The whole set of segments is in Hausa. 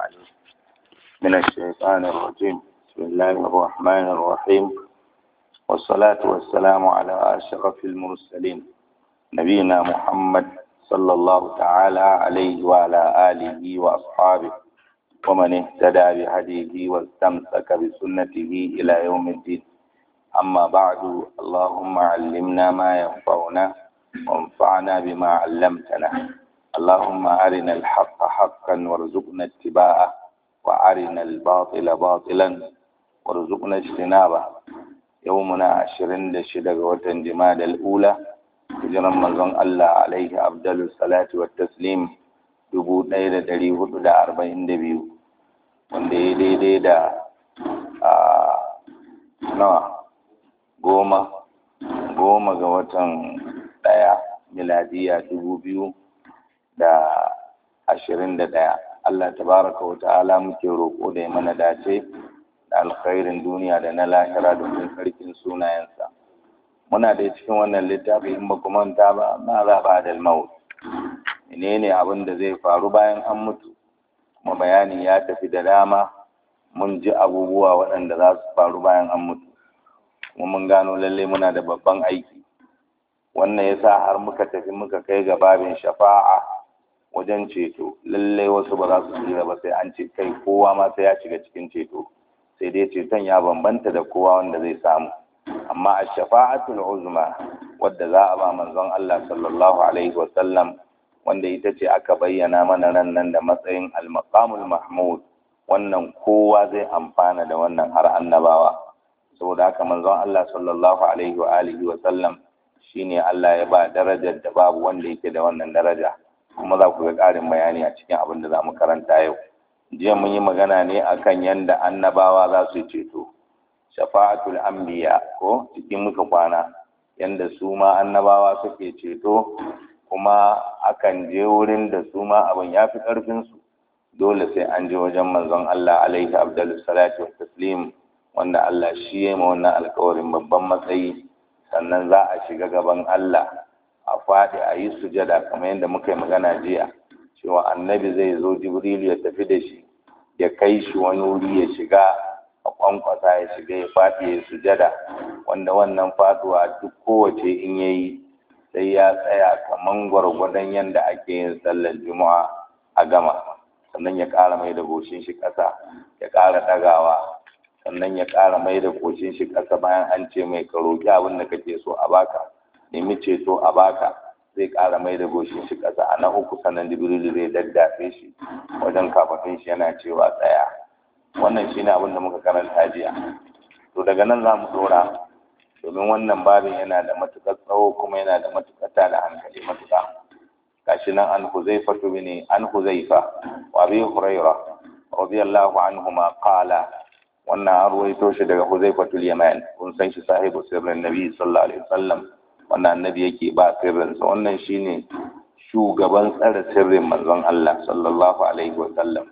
العليم من الشيطان الرجيم بسم الله الرحمن الرحيم والصلاة والسلام على أشرف المرسلين نبينا محمد صلى الله تعالى عليه وعلى آله وأصحابه ومن اهتدى بهديه واستمسك بسنته إلى يوم الدين أما بعد اللهم علمنا ما ينفعنا وانفعنا بما علمتنا اللهم أرنا الحق حقا وارزقنا اتباعه وأرنا الباطل باطلا وارزقنا اجتنابه يومنا عشرين لشدة وتن جماد الأولى hijiran manzon Allah alaihi abdullu salatu wa taslim dubu ɗaya da ɗari hudu da arba'in da biyu wanda ya daidai da nawa goma goma ga watan ɗaya miladiya dubu biyu da ashirin da ɗaya Allah tabaraka wa ta'ala muke roƙo da ya mana dace da alkhairin duniya da na lahira domin sarkin sunayensa muna da cikin wannan littafi in ba ku manta ba ma za ba da maut menene abin da zai faru bayan an mutu kuma bayani ya tafi da dama mun ji abubuwa waɗanda za su faru bayan an mutu kuma mun gano lalle muna da babban aiki wannan ya sa har muka tafi muka kai ga babin shafa'a wajen ceto lalle wasu ba za su tsira ba sai an ce kai kowa ma sai ya shiga cikin ceto sai dai ceton ya bambanta da kowa wanda zai samu amma a shafa'atul uzma wadda za a ba manzon Allah sallallahu alaihi wa sallam wanda ita ce aka bayyana mana nan nan da matsayin al-maqamul mahmud wannan kowa zai amfana da wannan har annabawa saboda haka manzon Allah sallallahu alaihi wa alihi wa sallam shine Allah ya ba darajar da babu wanda yake da wannan daraja kuma za ku ga ƙarin bayani a cikin abin da za mu karanta yau jiya mun yi magana ne akan yanda annabawa za su ceto shafa'atul anbiya ko cikin muka kwana yanda su ma annabawa suke ceto kuma akan je wurin da su ma abin ya fi ƙarfinsu dole sai an je wajen manzon Allah alaihi abdul salatu wa taslim wanda Allah shi ya ma wannan alkawarin babban matsayi sannan za a shiga gaban Allah a faɗi a yi sujada kamar yadda muka yi magana jiya cewa annabi zai zo jibril ya tafi da shi ya kai shi wani wuri ya shiga a kwankwasa ya shiga ya faɗi ya sujada wanda wannan faduwa duk kowace in ya yi sai ya tsaya kaman gwargwadon yadda ake yin sallar juma'a a gama sannan ya ƙara mai da goshin shi ƙasa ya ƙara ɗagawa sannan ya ƙara mai da goshin shi ƙasa bayan an ce mai ka roƙi abin da kake so a baka nemi ceto a baka zai ƙara mai da goshin shi ƙasa a na uku sannan jibrilu zai daddafe shi wajen kafafin shi yana cewa tsaya wannan shi ne abin da muka karanta jiya to daga nan za mu dora domin wannan babin yana da matuƙar tsawo kuma yana da matuƙar tada hankali matuƙa gashi nan an huzaifa ne an huzaifa wa bi huraira radiyallahu anhuma qala wannan an ruwaito shi daga huzaifa yaman kun san shi sahibu sirrin nabi sallallahu alaihi wasallam wannan annabi yake ba sirrinsa wannan shine shugaban tsare sirrin manzon Allah sallallahu alaihi wasallam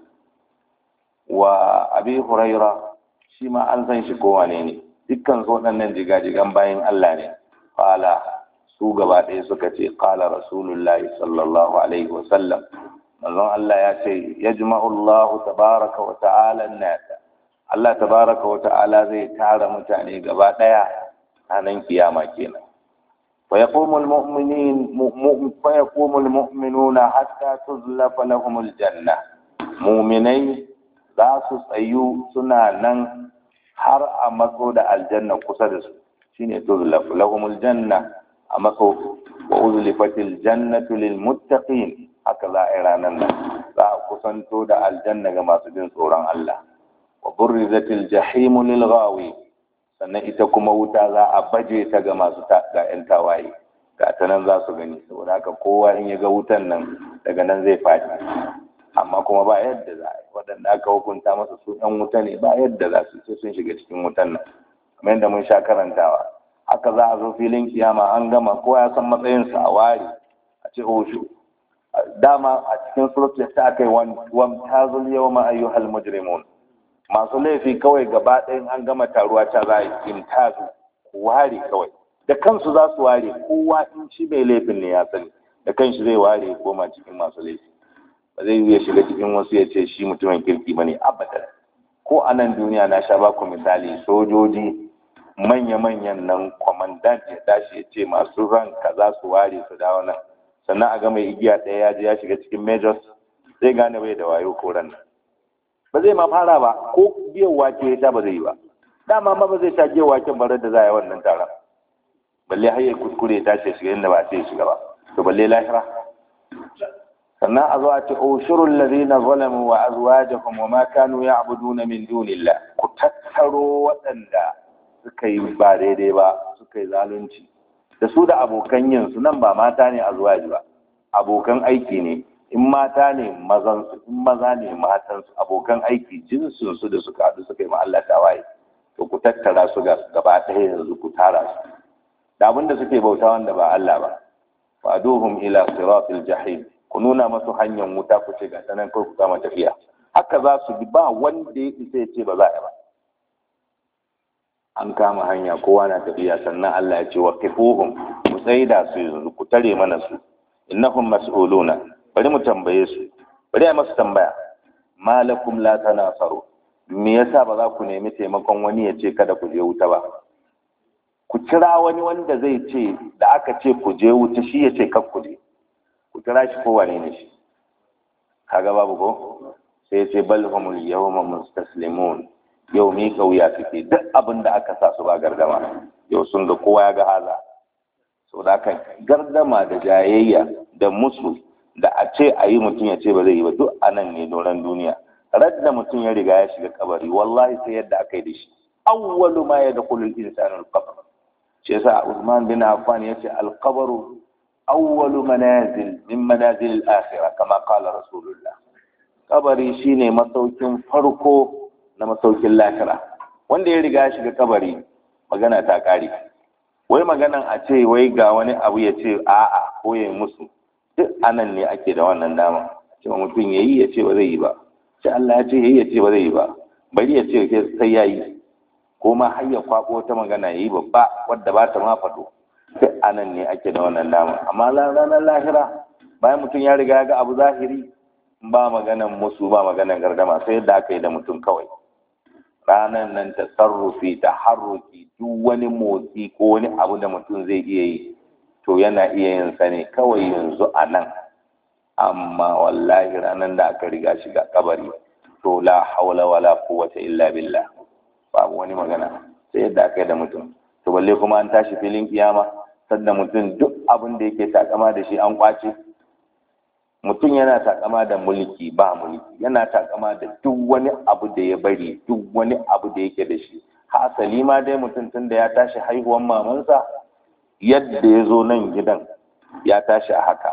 wa abi huraira shi ma an san shi kowane ne dukkan su waɗannan jigajigan bayan Allah ne qala su gaba ɗaya suka ce qala rasulullahi sallallahu alaihi wa sallam manzon Allah ya ce yajma'u Allah tabaraka wa ta'ala an-nas Allah tabaraka wa ta'ala zai tara mutane gaba ɗaya ranar kiyama kenan فيقوم المؤمنين فيقوم المؤمنون حتى تزلف لهم الجنة مؤمنين za su tsayu suna nan har a matso da aljanna kusa da su shine tuzlaf lahumul janna a matso wa uzlifatil jannatu lil muttaqin haka za a yi ranar nan za a kusanto da aljanna ga masu jin tsoron Allah wa burrizatil jahimu lil ghawi sannan ita kuma wuta za a baje ta ga masu ga yan tawaye ga ta nan za su gani saboda haka kowa in ya ga wutan nan daga nan zai faɗi amma kuma ba yadda za a yi waɗanda aka hukunta masa su ɗan wuta ne ba yadda za su sai sun shiga cikin wutan nan kamar yadda mun sha karantawa haka za a zo filin kiyama an gama kowa ya san matsayinsa a ware a ce osho dama a cikin suratul ta aka yi wan tazul yawma ayyuhal mujrimun masu laifi kawai gaba ɗayan an gama taruwa ta za a yi imtazu ware kawai da kansu za su ware kowa in shi mai laifin ne ya sani da kanshi zai ware koma cikin masu laifi ba zai ya shiga cikin wasu ya ce shi mutumin kirki ba ne abadan ko a nan duniya na sha baku misali sojoji manya-manyan nan kwamandant ya tashi ya ce masu ran kaza su ware su dawo nan sannan a ga mai igiya ɗaya ya je ya shiga cikin majors zai gane bai da wayo ko ran nan ba zai ma fara ba ko biyan wake ya sha ba zai yi ba dama ma ba zai sha biyan waken barar da za a yi wannan taron balle har ya kuskure ya tashi shiga inda ba sai ya shiga ba to balle lahira sannan a zo a ce ushurul ladina zalamu wa azwajuhum wa ma kanu ya'buduna min dunillah ku tattaro waɗanda suka yi ba daidai ba suka yi zalunci da su da abokan yin su nan ba mata ne azwaji ba abokan aiki ne in mata ne mazan su in maza ne matan su abokan aiki jinsin su da suka haɗu suka yi ma Allah tawaye to ku tattara su ga gaba ɗaya yanzu ku tara su da abin da suke bauta wanda ba Allah ba faduhum ila siratil jahim ku nuna masu hanyar wuta ku ce ga sanan kai ku kama tafiya haka za su bi ba wanda ya isa ya ce ba za a ba an kama hanya kowa na tafiya sannan Allah ya ce wa kifuhum ku tsaida su yanzu ku tare mana su innahum mas'uluna bari mu tambaye su bari a masu tambaya malakum la tanasaru me yasa ba za ku nemi taimakon wani ya ce kada ku je wuta ba ku kira wani wanda zai ce da aka ce ku je wuta shi ya ce kar ku je ku kira shi ko wane ne shi kaga babu ko sai ya ce bal humul yawma mustaslimun yau mi kauya suke duk abin da aka sa su ba gardama yau sun ga kowa ya ga haza so da aka gardama da jayayya da musu da a ce a yi mutum ya ce ba zai yi ba duk a nan ne doron duniya radda mutum ya riga ya shiga kabari wallahi sai yadda aka yi da shi awwalu ma yadkhulu al-insanu al-qabr shi yasa Usman bin Affan yace al-qabru awwalu manazil min manazil al-akhirah kama qala rasulullah kabari shine masaukin farko na masaukin lahira wanda ya riga ya shiga kabari magana ta kare wai maganan a ce wai ga wani abu ya ce a'a ko ya musu duk anan ne ake da wannan dama cewa mutum yayi ya ce ba zai yi ba sai Allah ya ce yayi ya ce ba zai yi ba bari ya ce sai ya yi ko ma har ya kwako wata magana yayi babba wadda ba ta ma faɗo duk anan ne ake da wannan dama amma ranar lahira bayan mutum ya riga ya ga abu zahiri ba maganan musu ba maganan gardama sai yadda aka yi da mutum kawai ranar nan ta sarrufi ta harruki duk wani motsi ko wani abu da mutum zai iya yi to yana iya yin sa ne kawai yanzu a nan amma wallahi ranar da aka riga shiga kabari to la haula wala quwwata illa billah babu wani magana sai yadda aka yi da mutum to balle kuma an tashi filin kiyama sadda mutum duk abin da yake takama da shi an kwace mutum yana takama da mulki ba mulki yana takama da duk wani abu da ya bari duk wani abu da yake da shi hasali ma dai mutum tun da ya tashi haihuwan mamansa yadda ya zo nan gidan ya tashi a haka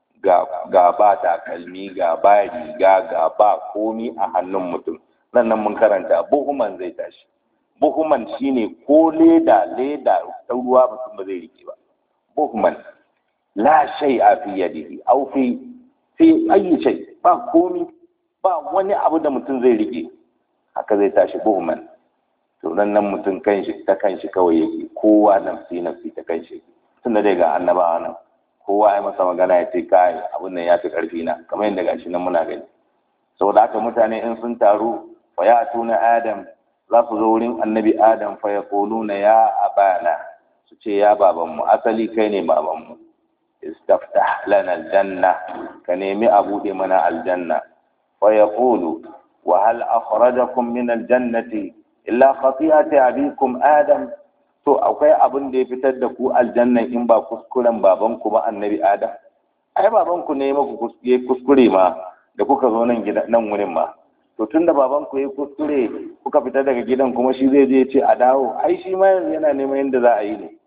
ga ba takalmi ga ba riga ga ba komi a hannun mutum nan nan mun karanta buhuman zai tashi buhuman shine ko leda leda ta ruwa mutum ba zai rike ba buhuman la shay a fi yadihi aw fi fi ayi shay ba komi ba wani abu da mutum zai rike haka zai tashi buhuman to nan nan mutum kanshi ta kanshi kawai yake kowa nafsi nafsi ta kanshi tunda dai ga annabawa nan kowa ya masa magana ya ce kai abin nan ya fi karfi na kamar yadda gashi nan muna gani saboda haka mutane in sun taru fa ya tuna adam za su zo wurin annabi adam fa ya na ya abana su ce ya babanmu asali kai ne babanmu istaftah lana aljanna ka nemi a buɗe mana aljanna fa yaqulu wa hal akhrajakum min aljannati illa khati'ati abikum adam to akwai abin da ya fitar da ku aljanna in ba kuskuren babanku ba annabi adam ai babanku ne maku kuskure ma da kuka zo nan gida nan wurin ma to tunda babanku ya kuskure kuka fita daga gidan kuma shi zai je ce a dawo ai shi ma yanzu yana neman yadda za a yi ne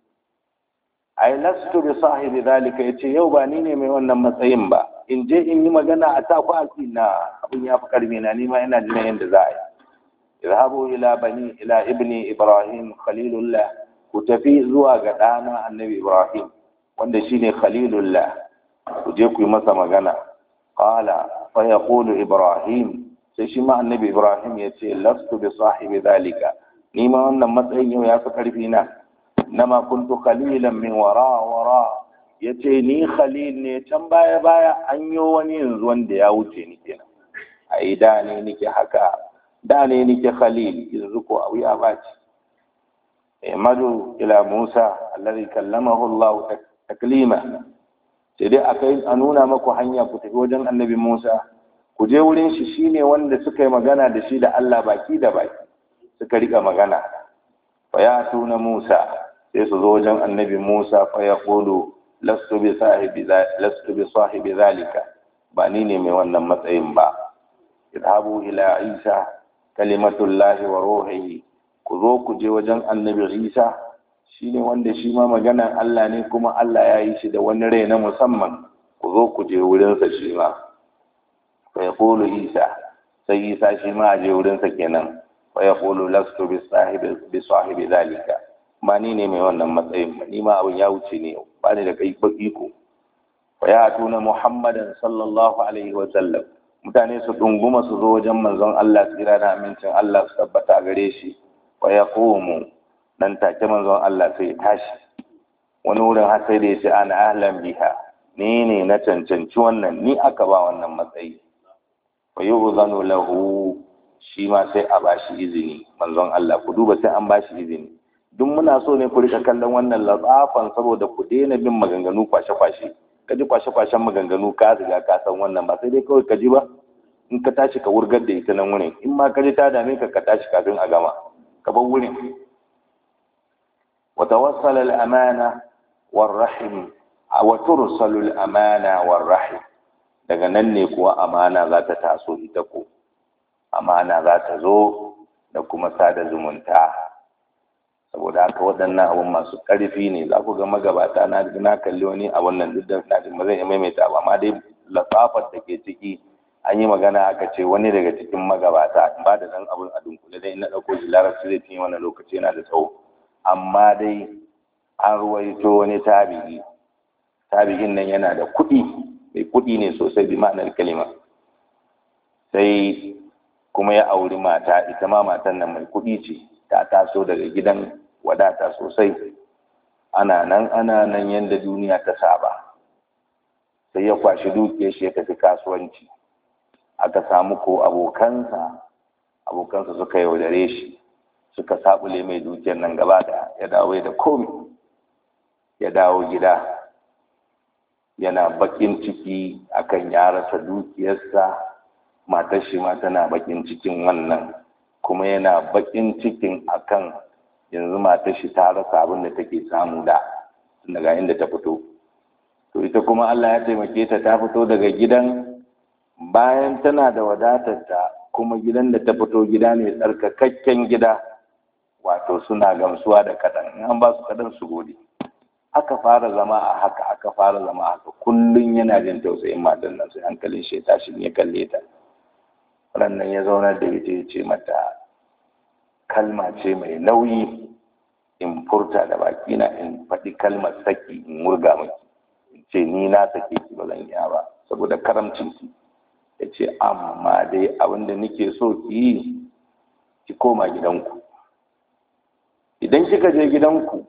ai lastu bi sahibi zalika yace yau ba ni ne mai wannan matsayin ba in je in yi magana a ta ku na abin ya fi karmi na ni ma ina jin yadda za a yi اذهبوا إلى بني إلى ابن إبراهيم خليل الله كتفي زوا غدانا النبي إبراهيم wanda shine khalilullah ku je ku yi masa magana qala fa yaqulu ibrahim sai shi ma annabi ibrahim ya ce lastu bi sahibi zalika ni ma wannan matsayin yau ya fi karfi na nama kuntu khalilan min wara wara ya ce ni khalil ne can baya baya an yi wani yanzu wanda ya wuce ni kenan ai da ne nike haka da ne nike khalil yanzu ko a wuya ba ce madu ila musa alladhi kallamahu allah taklima sai dai akai a nuna maku hanya ku tafi wajen annabi musa ku je wurin shi shine wanda suka yi magana da shi da allah baki da baki suka rika magana fa ya tuna musa sai su zo wajen annabi musa fa ya qulu lastu bi sahibi lastu bi sahibi zalika ba ni ne mai wannan matsayin ba idhabu ila isa kalimatullahi wa ruhihi ku zo ku je wajen annabi isa shine wanda shi ma maganan Allah ne kuma Allah ya yi shi da wani rai na musamman ku zo ku je wurinsa shi ma fa yaqulu isa sai isa shi ma a je wurinsa kenan fa yaqulu lastu bi sahibi bi sahibi zalika ba ni ne mai wannan matsayin ba ni ma abin ya wuce ne ba ni da kai iko fa ya tuna muhammadan sallallahu alaihi wa sallam mutane su dunguma su zo wajen manzon Allah tsira da amincin Allah su tabbata gare shi wa yaqumu dan take manzon Allah sai ya tashi wani wurin har sai da ya ce ana ahlan biha ni ne na cancanci wannan ni aka ba wannan matsayi wa yu'zanu lahu shi ma sai a bashi izini manzon Allah ku duba sai an bashi izini duk muna so ne ku rika kallon wannan latsafan saboda ku daina bin maganganu kwashe-kwashe ka ji kwashe-kwashen maganganu ka riga ka san wannan ba sai dai kawai ka ji ba in ka tashi ka wurgar da ita nan wurin in ma ka ji ta dame ka ka tashi kafin a gama ka bar wurin wa tawassal al amana war rahim wa tursal al amana war rahim daga nan ne kuwa amana za ta taso ita ko amana za ta zo da kuma sada zumunta saboda haka waɗannan abun masu ƙarfi ne za ku ga magabata na na kalli wani a wannan duk da na ba zan iya maimaita ba amma dai lafafar da ke ciki an yi magana aka ce wani daga cikin magabata in ba da dan abun a dunkule dai na ɗauko shi larabci zai cinye wannan lokaci yana da tsawo amma dai an ruwaito wani tabi'i tabi'in nan yana da kuɗi mai kuɗi ne sosai bi ma'anar kalima sai kuma ya auri mata ita ma matan nan mai kuɗi ce ta taso daga gidan wadata sosai ana nan ana nan yadda duniya ta saba sai ya kwashi dukiyar shi ya tafi kasuwanci aka samu ko abokansa abokansa suka yaudare shi suka sabule mai dukiyar nan gaba da ya dawo da komi ya dawo gida yana bakin ciki akan ya rasa dukiyarsa matar shi ma tana bakin cikin wannan kuma yana bakin cikin akan yanzu matar shi ta rasa abin da take samu da daga inda ta fito to ita kuma Allah ya taimake ta ta fito daga gidan bayan tana da wadatar ta kuma gidan da ta fito gida ne tsarkakakken gida wato suna gamsuwa da kaɗan in an ba su kaɗan su gode aka fara zama a haka aka fara zama a haka kullum yana jin tausayin matan nan sai hankalin shi ya tashi ya kalle ta rannan ya zaunar da ita ya ce mata kalma ce mai nauyi in furta da bakina in faɗi kalmar saki in murga miki in ce ni na sake ki ba zan iya ba saboda karamcin ki ya ce amma dai abin da nake so ki yi ki koma gidanku idan kika je gidanku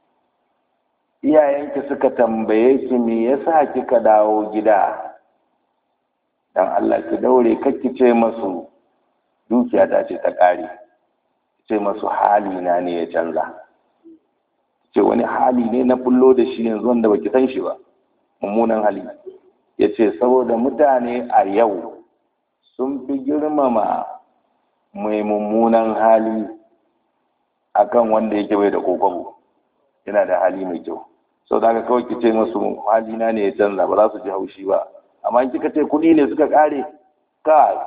iyayenki suka tambaye ki me yasa kika dawo gida dan Allah ki daure kakki ce masu dukiya ta ce ta ƙare ce masu hali na ne ya canza ce wani hali ne na bullo da shi yanzu wanda baki san shi ba mummunan hali ya ce saboda mutane a yau sun fi girmama mai mummunan hali akan wanda yake bai da kokobo yana da hali mai kyau sau da kawai ki ce masu hali na ne ya canza ba za su ji haushi ba amma in kika ce kuɗi ne suka ƙare ka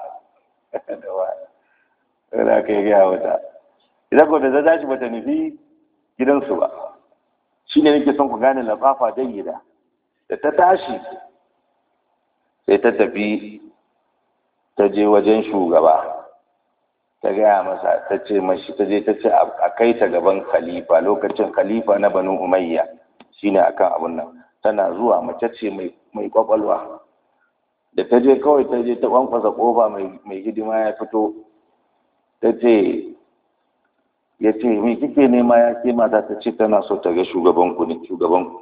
da aka yi gaya wata idan ko da ta tashi bata nufi gidansu ba shi ne nake son ku gane lafafa jayyida da ta tashi sai ta tafi ta je wajen shugaba ta gaya masa ta ce mashi ta je ta ce a kai ta gaban khalifa lokacin khalifa na banu umayya shine akan abun nan tana zuwa mace ce mai kwakwalwa da ta je kawai ta je ta kwankwasa kofa mai hidima ya fito ta ce ya ce me kike nema ya ke mata ta ce tana so ta ga shugabanku ne shugabanku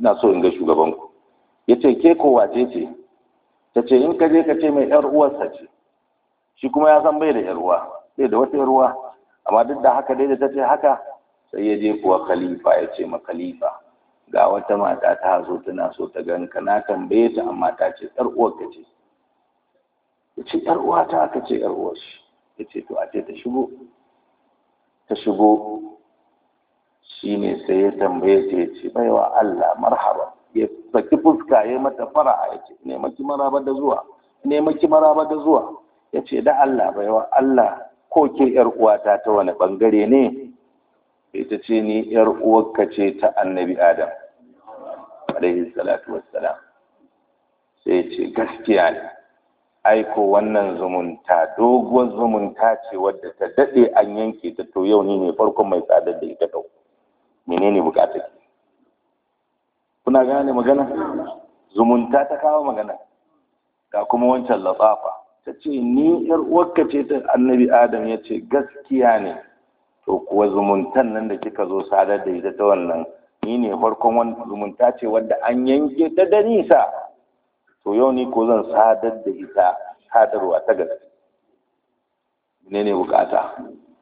ina so in ga shugabanku ya ce ke ko wace ce ta ce in ka je ka ce mai yar uwarsa ce shi kuma ya san bai da yar uwa bai da wata yar uwa amma duk da haka dai da ta ce haka sai ya je kuwa khalifa ya ce ma khalifa ga wata mata ta zo tana so ta ganka na tambaye ta amma ta ce yar uwarka ce ya ce yar uwa ta aka ce yar uwar shi ya ce to a ce ta shigo ta shigo shi ne sai ya tambaye ta ya ce baiwa Allah marhaba ya saki fuska ya mata fara'a ya ce ne maki maraba da zuwa ne maki maraba da zuwa ya ce da Allah baiwa Allah ko ke yar uwata ta wani bangare ne ita ce ni yar uwarka ce ta annabi Adam alaihi salatu wassalam sai ya ce gaskiya ne aiko wannan zumunta doguwar zumunta ce wadda ta daɗe an yanke ta to yau ni ne farkon mai tsadar da ita ɗau menene bukatar ki kuna gane magana zumunta ta kawo magana ga kuma wancan latsafa ta ce ni yar uwarka ce ta annabi adam ya ce gaskiya ne to kuwa zumuntan nan da kika zo sadar da ita ta wannan ni ne farkon wani zumunta ce wadda an yanke ta da nisa to yau ni ko zan sadar da ita sadarwa ta gaske ne ne bukata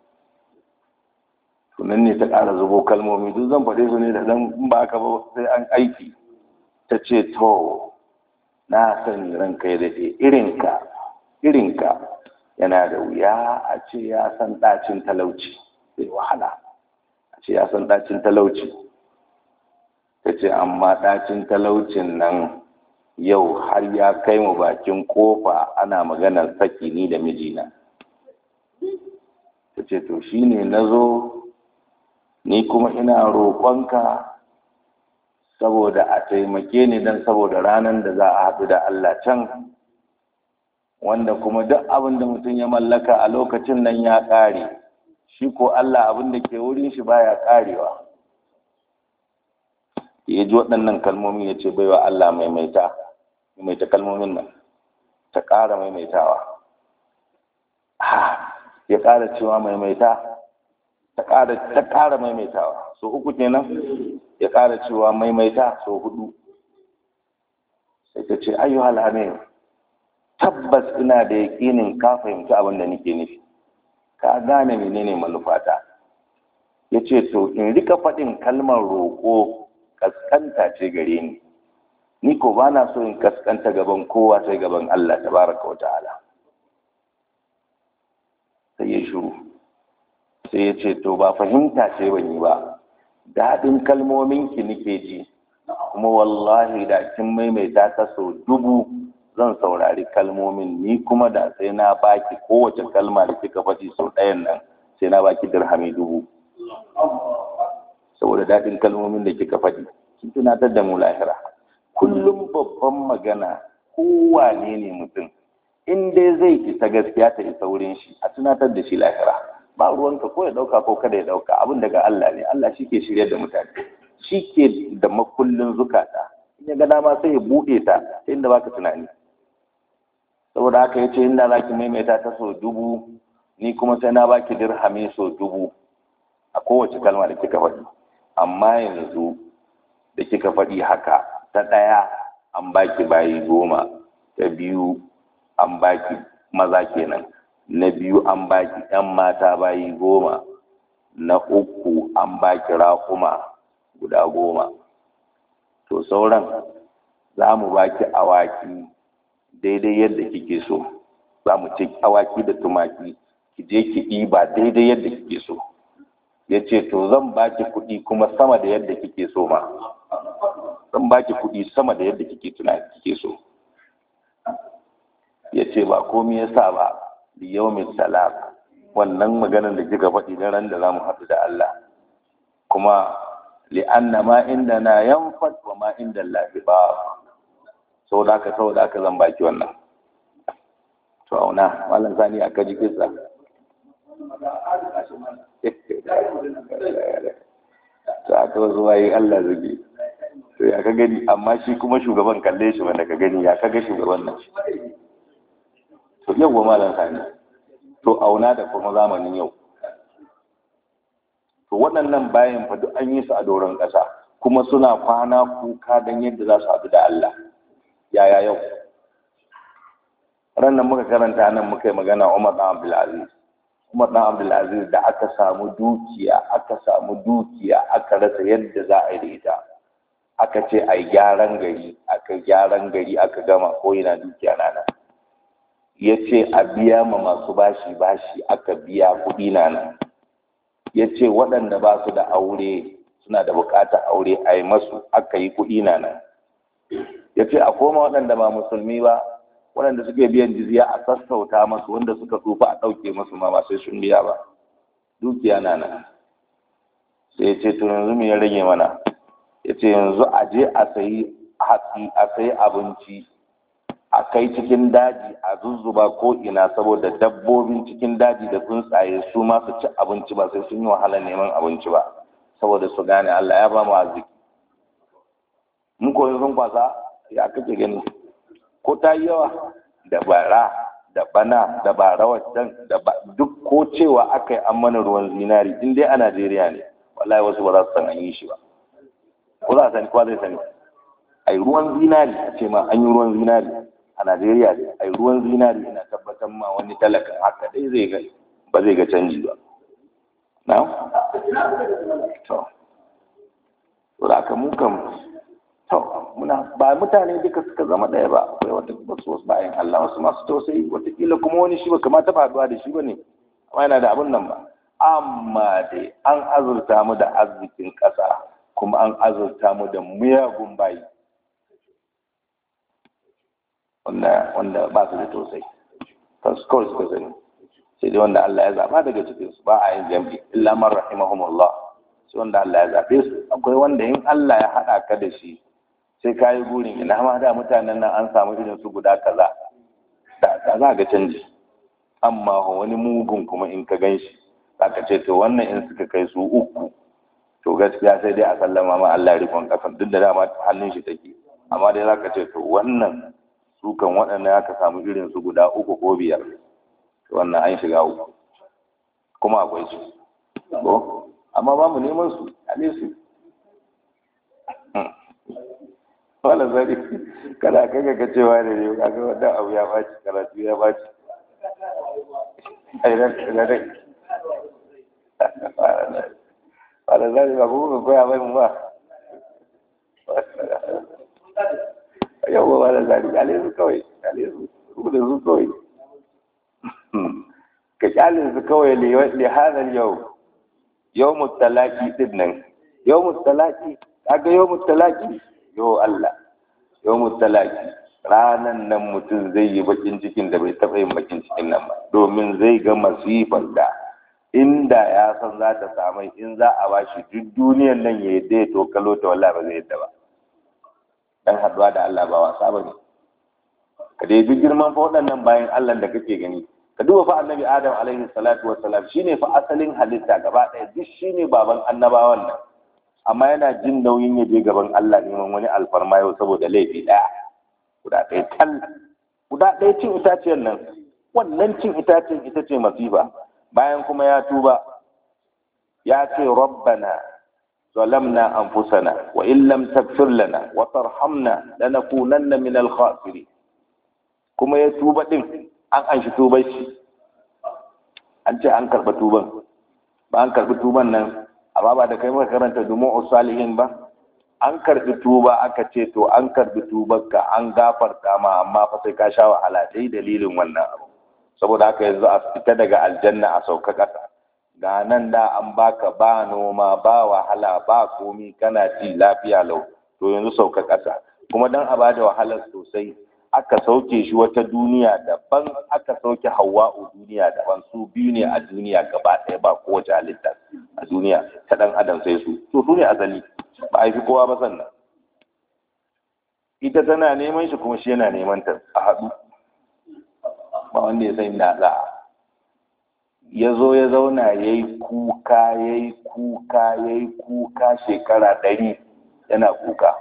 tunan ne ta ƙara zubo kalmomi duk zan faɗe su ne da zan ba ka ba sai an aiki ta ce to na sani ranka ya daɗe irinka irinka yana da wuya a ce ya san ɗacin talauci sai wahala a ce ya san ɗacin talauci ta ce amma ɗacin talaucin nan yau har ya kai mu bakin kofa ana maganar saki ni da mijina ta ce to shi ne na zo ni kuma ina roƙonka saboda a taimake ni don saboda ranar da za a haɗu da Allah can wanda kuma duk abin da mutum ya mallaka a lokacin nan ya ƙare shi ko Allah abin da ke wurin shi baya ƙarewa ya ji waɗannan kalmomi ya ce baiwa Allah maimaita maimaita kalmomin nan ta ƙara maimaitawa ya ƙara cewa maimaita ta ƙara maimaitawa so uku kenan ya ƙara cewa maimaita so hudu sai ta ce ayyuhal amin tabbas ina da yaƙinin ka fahimci abin da nake nufi ka gane menene manufata ya ce to in rika faɗin kalmar roƙo kaskanta ce gare ni ni ko ba na so in kaskanta gaban kowa sai gaban Allah tabaraka wa ta'ala sai ya shiru sai ya ce to ba fahimta ce ban yi ba daɗin kalmomin ki nike ji kuma wallahi da kin maimaita ta so dubu zan saurari kalmomin ni kuma da sai na baki kowace kalma da kika faɗi sau ɗayan nan sai na baki dirhami dubu saboda daɗin kalmomin da kika faɗi kin tunatar da mu lahira kullum babban magana kowane ne mutum in dai zai isa gaskiya ta isa wurin shi a tunatar da shi lahira ba ruwanka ko ya ɗauka ko kada ya ɗauka abin daga Allah ne Allah shi ke shirya da mutane shi ke da makullin zukata in ya ga dama sai ya buɗe ta ta inda baka tunani saboda haka ya ce inda za ki maimaita ta sau dubu ni kuma sai na baki dirhami sau dubu a kowace kalma da kika faɗi amma yanzu da kika faɗi haka ta ɗaya an baki bayi goma ta biyu an baki maza kenan na biyu an baki ‘yan mata bayi goma na uku an baki raƙuma guda goma to sauran za mu baki awaki daidai yadda kike so za mu ce awaki da tumaki ki je ki ɗiba daidai yadda kike so ya ce to zan baki kuɗi kuma sama da yadda kike so ma zan baki kuɗi sama da yadda kike tunani kike so ya ce ba komi ya sa ba liyaumin talaq wannan maganar da kika faɗi na ran da za mu haɗu da Allah kuma li'anna ma inda na yanfat wa ma inda Allah ba sau da haka sau da haka zan baki wannan to auna malam sani aka ji kisa to aka wasu waye Allah zage to ya ka gani amma shi kuma shugaban kalle shi wanda ka gani ya kaga shugaban nan to yau wa malam sani to auna da kuma zamanin yau to waɗannan bayan fa duk an yi su a doron ƙasa kuma suna kwana kuka don yadda za su haɗu da Allah yaya yau ranar muka karanta nan muka yi magana Umar ɗan Abdulaziz Umar ɗan Abdulaziz da aka samu dukiya aka samu dukiya aka rasa yadda za a yi da ita aka ce a gyaran gari aka gyaran gari aka gama ko yana dukiya na nan ya ce a biya ma masu bashi bashi aka biya kuɗi na nan ya ce waɗanda ba su da aure suna da buƙatar aure a yi masu aka yi kuɗi na nan ya ce a koma waɗanda ba musulmi ba waɗanda suke biyan jizya a sassauta masu wanda suka tsufa a ɗauke masu ma ba sai sun biya ba dukiya na nan sai ya ce to yanzu me ya rage mana ya ce yanzu a je a sayi hatsi a sayi abinci a kai cikin daji a zuzzuba ko ina saboda dabbobin cikin daji da tsuntsaye su ma su ci abinci ba sai sun yi wahala neman abinci ba saboda su gane Allah ya ba mu arziki mun koyi sun kwasa ya kake gani ko ta yi yawa da bara da bana da bara wancan da duk ko cewa aka yi an mana ruwan zinari in dai a Najeriya ne wallahi wasu ba za su san an yi shi ba ko za a sani ko zai sani ai ruwan zinari a ce ma an yi ruwan zinari a Najeriya ne ai ruwan zinari ina tabbatar ma wani talakan haka dai zai ga ba zai ga canji ba na to to da aka mu kam to muna ba mutane duka suka zama ɗaya ba akwai wata wasu wasu bayan Allah wasu masu tausayi watakila kuma wani shi ba kamata faduwa da shi ba ne amma yana da abin nan ba amma dai an azurta mu da arzikin ƙasa kuma an azurta mu da miyagun bayi wanda wanda ba su da tausayi kansu kawai suka sani sai dai wanda Allah ya zaba daga cikin su ba a yin jam'i illa man rahimahumullah sai wanda Allah ya zabe su akwai wanda in Allah ya hada ka da shi sai ka yi burin ina ma da mutanen nan an samu irin su guda kaza da da za ga canji amma wani mugun kuma in ka gan shi zaka ce to wannan in suka kai su uku to gaskiya sai dai a sallama ma Allah ya rikon kasan duk da dama hannun shi take amma dai zaka ce to wannan su kan waɗannan aka samu irin su guda uku ko biyar to wannan an shiga uku kuma akwai su ko amma ba mu neman su a su wala zari kada kaga ka cewa da ne kaga wannan abu ya baci karatu ya baci ai ran da dai wala zari ba ku ko ya bai mu ba yawwa wala zari kale su kawai kale su su da su kawai ka kyale su kawai li hadal yau yawmut talaqi din nan yawmut talaqi kaga yawmut talaqi yo Allah yawmut talaqi ranan nan mutum zai yi bakin cikin da bai taɓa yin bakin cikin nan ba domin zai ga masifar da inda ya san za ta samu in za a bashi duk duniyar nan ya yadda ya tokalo ta wallahi ba zai yadda ba dan haduwa da Allah ba wasa ba ne ka dai duk girman fa waɗannan bayan Allah da kake gani ka duba fa annabi Adam alaihi salatu wassalam shine fa asalin halitta gaba ɗaya duk shine baban annabawan nan amma yana jin nauyin ya je gaban Allah neman wani alfarma yau saboda laifi ɗaya guda ɗaya tal guda ɗaya cin itaciyar nan wannan cin itaciyar ita ce masifa bayan kuma ya tuba ya ce rabbana ظلمنا أنفسنا وإن لم تغفر لنا وترحمنا لنكونن من الخاسرين kuma ya tuba din an an shi tuban shi an ce an karɓa tuban ba an karɓi tuban nan amma ba da kai muka karanta dumu salihin ba an karɓi tuba aka ce to an karɓi tubanka an gafarta ma amma fa sai ka sha wahala dai dalilin wannan abu saboda haka yanzu a fita daga aljanna a sauka ƙasa ga nan da an baka ba noma ba wahala ba komi kana ci lafiya lau to yanzu sauka ƙasa kuma dan a bada wahalar sosai aka sauke shi wata duniya daban aka sauke hawa'u duniya daban su biyu ne a duniya gaba ɗaya ba kowace halitta a duniya ta ɗan adam sai su to su ne asali ba a fi kowa ba sannan ita tana neman shi kuma shi yana neman ta a haɗu ba wanda ya san da za ya zo ya zauna ya yi kuka ya yi kuka ya yi kuka shekara ɗari yana kuka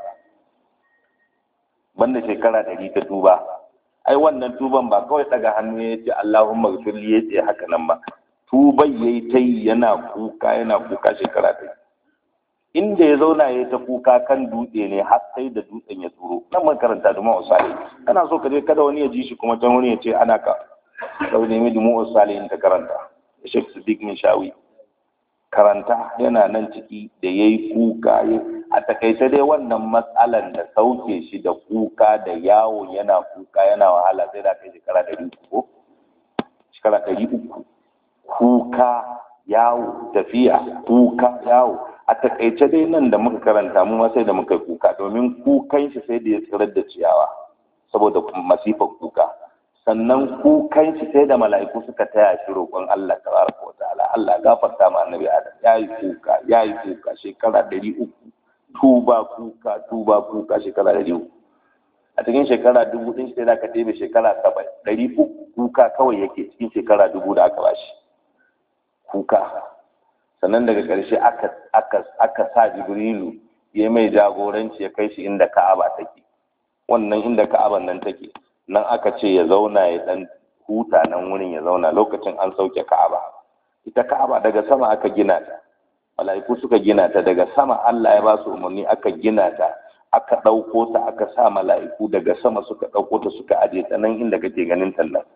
banda shekara ɗari ta tuba ai wannan tuban ba kawai daga hannu ya ce Allahumma gfirli ya ce haka nan ba tuban ya yi ta yi yana kuka yana kuka shekara ɗari inda ya zauna ya ta kuka kan dutse ne har sai da dutsen ya tsoro nan man karanta da ma'usali kana so ka je kada wani ya ji shi kuma can wani ya ce ana ka sau nemi da ma'usali in ta karanta shek siddiq min shawi karanta yana nan ciki da ya yi kuka a takaice dai wannan matsalan da sauke shi da kuka da yawo yana kuka yana wahala sai da kai shekara ɗari uku shekara ɗari uku kuka yawo tafiya kuka yawo a takaice dai nan da muka karanta mu sai da muka kuka domin kukan shi sai da ya tsirar da ciyawa saboda masifar kuka sannan kukan shi sai da mala'iku suka taya shi roƙon Allah tabaraka wa ta'ala Allah gafarta ma annabi Adam yayi kuka yayi kuka shekara ɗari uku tuba kuka tuba kuka shekara ɗari uku a cikin shekara dubu ɗin sai da ka ɗebe shekara saba'in ɗari uku kuka kawai yake cikin shekara dubu da aka bashi kuka sannan daga ƙarshe aka sa jibrilu ya mai jagoranci ya kai shi inda ka'aba take wannan inda ka'aban nan take nan aka ce ya zauna ya dan huta nan wurin ya zauna lokacin an sauke ka'aba ita ka'aba daga sama aka gina ta mala'iku suka gina ta daga sama Allah ya ba su umarni aka gina ta aka ɗauko ta aka sa mala'iku daga sama suka ɗauko ta suka aje ta nan inda kake ganin ta nan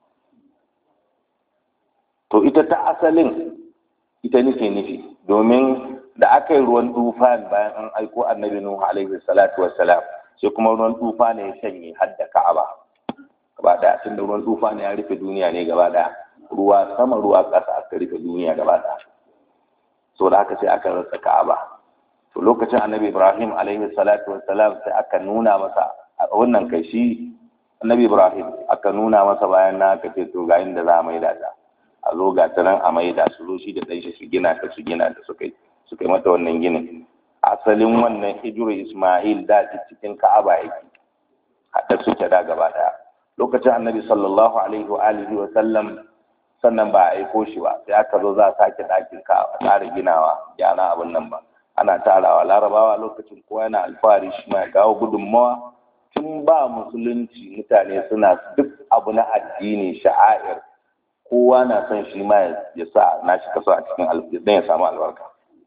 to ita ta asalin ita nufi nufi domin da aka yi ruwan tufan bayan an aiko annabi nuhu alaihi salatu wassalam sai kuma ruwan tufa ne ya shanye har da ka'aba gaba daya tun da ruwan tufa ne ya rufe duniya ne gaba daya ruwa sama ruwa ƙasa aka rufe duniya gaba daya so da haka sai aka rasa ka'aba to lokacin annabi ibrahim alaihi salatu wassalam sai aka nuna masa a wannan kai shi annabi ibrahim aka nuna masa bayan na aka ce to ga inda za a maida ta a zo ga ta nan a maida su zo shi da ɗan shi su gina ta su gina ta suka yi suka yi mata wannan ginin asalin wannan hijiru isma'il da cikin ka'aba yake haɗa suke da gaba ɗaya lokacin annabi sallallahu alaihi wa alihi wa sallam sannan ba a aiko shi ba sai aka zo za a sake ɗakin ka a tsara ginawa gyara abin nan ba ana tarawa larabawa lokacin kowa yana alfahari shi ma ya kawo gudunmawa tun ba musulunci mutane suna duk abu na addini sha'air kowa na son shi ma ya sa na shi kaso a cikin don ya samu albarka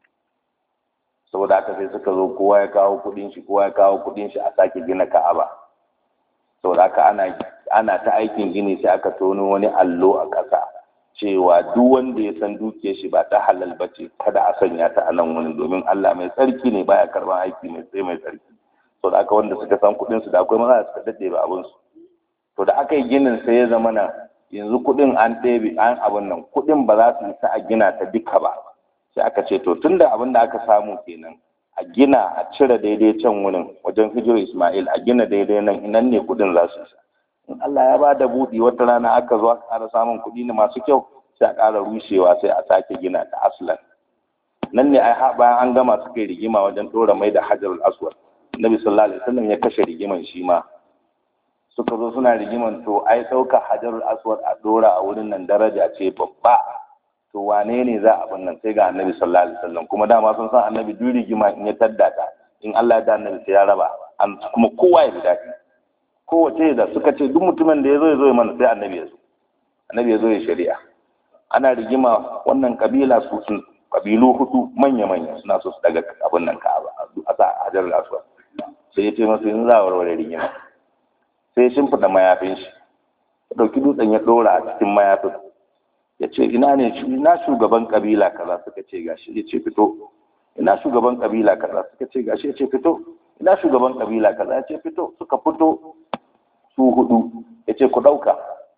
saboda haka sai suka zo kowa ya kawo kudin shi kowa ya kawo kudin shi a sake gina ka'aba saboda haka ana ana ta aikin gini sai aka tono wani allo a ƙasa cewa duk wanda ya san dukiyar shi ba ta halal ba ce kada a sanya ta a nan wani domin Allah mai tsarki ne baya karban aiki mai tsaye mai tsarki saboda haka wanda suka san kudin su da akwai maza da suka dade ba abin su to da aka yi ginin sai ya zama na yanzu kuɗin an ɗebe an abin nan kuɗin ba za su isa a gina ta duka ba sai aka ce to tunda abin da aka samu kenan a gina a cire daidai can wurin wajen hijiro Ismail a gina daidai nan nan ne kuɗin za su isa in Allah ya ba da buɗi wata rana aka zo aka ƙara samun kuɗi ne masu kyau sai a ƙara rushewa sai a sake gina ta aslan nan ne ai bayan an gama suka yi rigima wajen ɗora mai da hajarul aswad nabi sallallahu alaihi wasallam ya kashe rigiman shi ma suka zo suna rigiman to ai ɗauka hajarul aswad a ɗora a wurin nan daraja ce babba to wane ne za a nan sai ga annabi sallallahu alaihi wasallam kuma dama sun san annabi duk rigima in ya tadda ta in Allah ya da annabi sai ya raba an kuma kowa ya bi daɗi kowace da suka ce duk mutumin da ya zo ya zo mana sai annabi ya zo annabi ya zo ya shari'a ana rigima wannan kabila su sun kabilu hudu manya manya suna so su daga abin nan ka'aba a sa hajarul aswad sai ya ce masu yanzu za a warware rigima sai ya shimfiɗa mayafin shi ya ɗauki dutsen ya ɗora a cikin mayafin ya ce ina ne ina shugaban kabila kaza suka ce gashi ya ce fito ina shugaban kabila kaza suka ce gashi ya ce fito ina shugaban kabila kaza ya ce fito suka fito su hudu ya ce ku ɗauka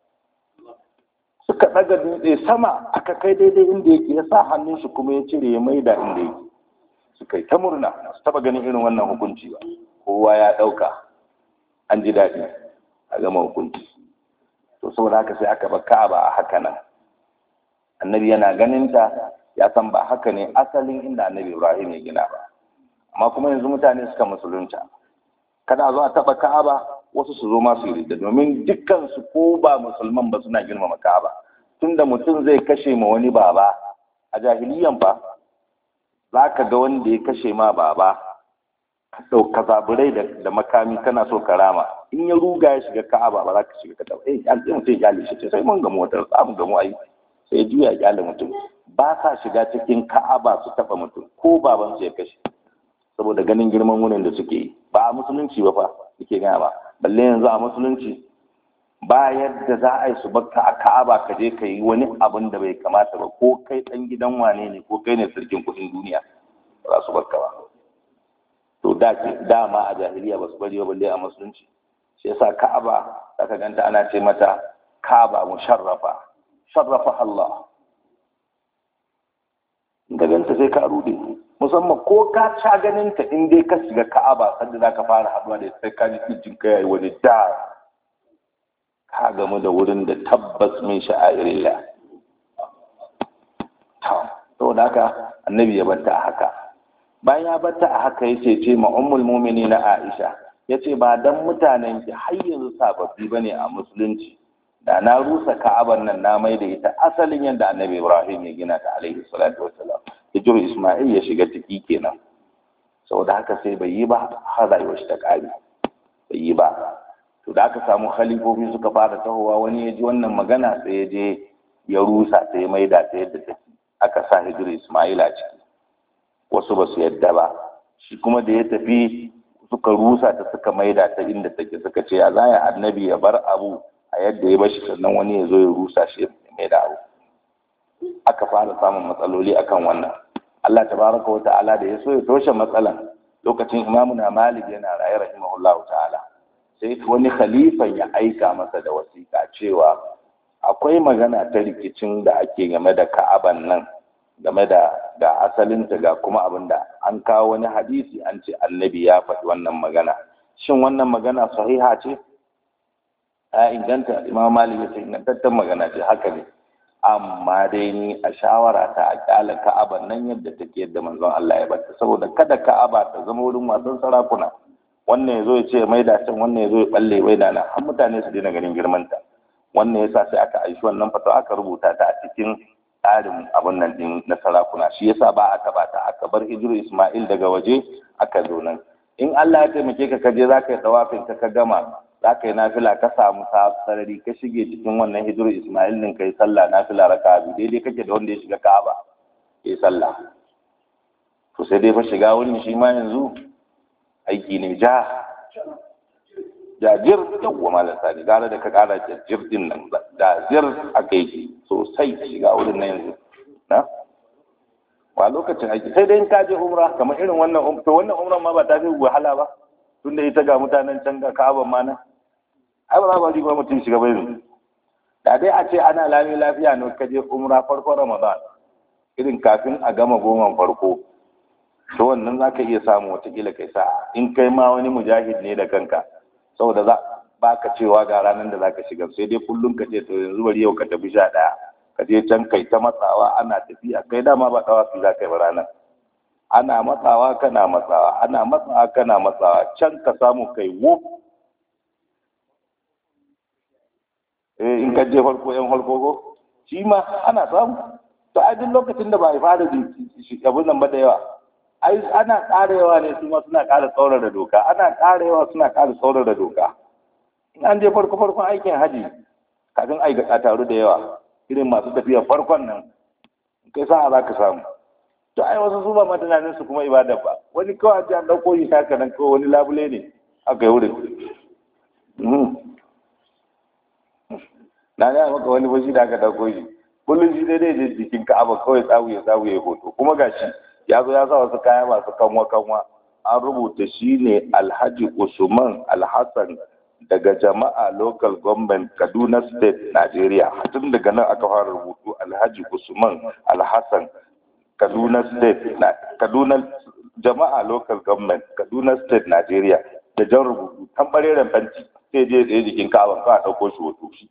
suka ɗaga dutse sama aka kai daidai inda yake ya sa hannun shi kuma ya cire ya maida inda yake suka yi ta murna su taɓa ganin irin wannan hukunci ba kowa ya ɗauka an ji daɗi a gama hukunci to saboda haka sai aka bar ka'aba a haka nan annabi yana ganin ta ya san ba haka ne asalin inda annabi ibrahim ya gina ba amma kuma yanzu mutane suka musulunta kada zo a taba ka'aba wasu su zo masu yi da domin dukkan su ko ba musulman ba suna girmama ka'aba tunda mutum zai kashe ma wani baba a jahiliyan fa za ka ga wanda ya kashe ma baba ka zaburai da makami kana so ka rama in ya ruga ya shiga ka'aba ba za ka shiga ka taba eh mutum ya ce sai mun gamu wata za mu gamu ai sai juya kyale mutum ba sa shiga cikin ka'aba su taba mutum ko baban su ya kashe saboda ganin girman wurin da suke yi ba a musulunci ba fa yake gaya ba balle yanzu a musulunci ba yadda za a yi su bakka a ka'aba ka je ka yi wani abin da bai kamata ba ko kai dan gidan wane ne ko kai ne sarkin kuɗin duniya ba za su bakka ba to da dama a jahiliya ba su bari ba balle a musulunci shi yasa ka'aba zaka ganta ana ce mata ka'aba musharrafa sharrafa Allah ga ganta sai ka rude musamman ko ka ca ganin ta in dai ka shiga ka'aba sanda zaka fara haduwa da sai ka ji kijin ka yayi wani da ka gamu da wurin da tabbas min sha'airillah to da haka annabi ya batta a haka bayan ya batta a haka yace ce ma ummul mu'minin Aisha yace ba dan mutanen ki har yanzu sababbi bane a musulunci da na rusa ka'abar nan na mai da ita asalin yadda annabi Ibrahim ya gina ta alaihi salatu wassalam hijiru Isma'il ya shiga ciki kenan saboda haka sai bai yi ba har rayuwar shi ta kare bai yi ba to da aka samu khalifofi suka fara tahowa wani ya ji wannan magana sai ya je ya rusa sai ya maida ta yadda take aka sa hijiru Isma'il a ciki wasu ba su yadda ba shi kuma da ya tafi suka rusa ta suka maida ta inda take suka ce ya zaya annabi ya bar abu a yadda ya bashi sannan wani ya zo ya rusa shi ya mai da abu aka fara samun matsaloli akan wannan Allah tabaraka wa ta'ala da ya so ya toshe matsalan lokacin imamu na malik yana raye rahimahullahu ta'ala sai wani khalifan ya aika masa da wasiƙa cewa akwai magana ta rikicin da ake game da ka'aban nan game da ga asalinta ga kuma abin da an kawo wani hadisi an ce annabi ya faɗi wannan magana shin wannan magana sahiha ce ya inganta imam malik ya ce ingantaccen magana ce haka ne amma dai ni a shawara ta a kyala ka'aban nan yadda take yadda manzon Allah ya bata saboda kada ka'aba ta zama wurin wasan sarakuna wannan ya zo ya ce mai da can wannan ya zo ya balle mai da nan har mutane su daina ganin girmanta wannan yasa sai aka aishi wannan fata aka rubuta ta a cikin tsarin abin nan din na sarakuna shi yasa ba a taba ta aka bar hijiru Ismail daga waje aka zo nan in Allah ya taimake ka kaje zaka yi tawafin ka ka gama zaka yi nafila ka samu sarari ka shige cikin wannan hijiru Ismail din kai sallah nafila raka biyu daidai kake da wanda ya shiga Ka'aba ya sallah to sai dai fa shiga wurin shi ma yanzu aiki ne ja jajir yawwa malam sani gara da ka kara jajir din nan jajir aka yi sosai shiga wurin na yanzu na ba lokacin aiki sai dai in ka je umra kamar irin wannan to wannan umran ma ba ta fi wahala ba tunda ita ga mutanen can ga ka'aban ma nan ai ba za ba riba mutum shiga bai da dai a ce ana lami lafiya ne ka je umra farkon ramadan irin kafin a gama goman farko to wannan za ka iya samu watakila kai sa in kai ma wani mujahid ne da kanka saboda za ba ka cewa ga ranar da za ka shiga sai dai kullum ka ce to yanzu bari yau ka tafi sha ɗaya ka je can kai ta matsawa ana tafiya kai dama ba ɗawafi za ka yi ba ranar ana matsawa kana matsawa ana matsawa kana matsawa can ka samu kai wuf eh in ka je farko yan farko ko shi ma ana samu to a duk lokacin da ba a fara abin nan ba da yawa ai ana ƙara yawa ne su ma suna ƙara tsaurara doka ana ƙara yawa suna ƙara tsaurara doka in an je farko farkon aikin haji kafin ai a taru da yawa irin masu tafiya farkon nan kai sa'a za ka samu to ai wasu su ba ma tunanin su kuma ibada ba wani kawai an ɗauko yi haka nan kawai wani labule ne aka yi wurin na gaya maka wani bashi da aka ɗauko shi kullum shi daidai je jikin ka'aba kawai tsawu ya tsawu ya hoto kuma gashi ya zo ya sa wasu kaya masu kanwa kanwa an rubuta shi ne alhaji usman alhassan daga jama'a local government kaduna state nigeria tun daga nan aka fara rubutu alhaji usman alhassan kaduna state na kaduna jama'a local government kaduna state nigeria da jan rubutu kan bareren fanti sai je tsaye jikin ka'aba ka ɗauko shi hoto shi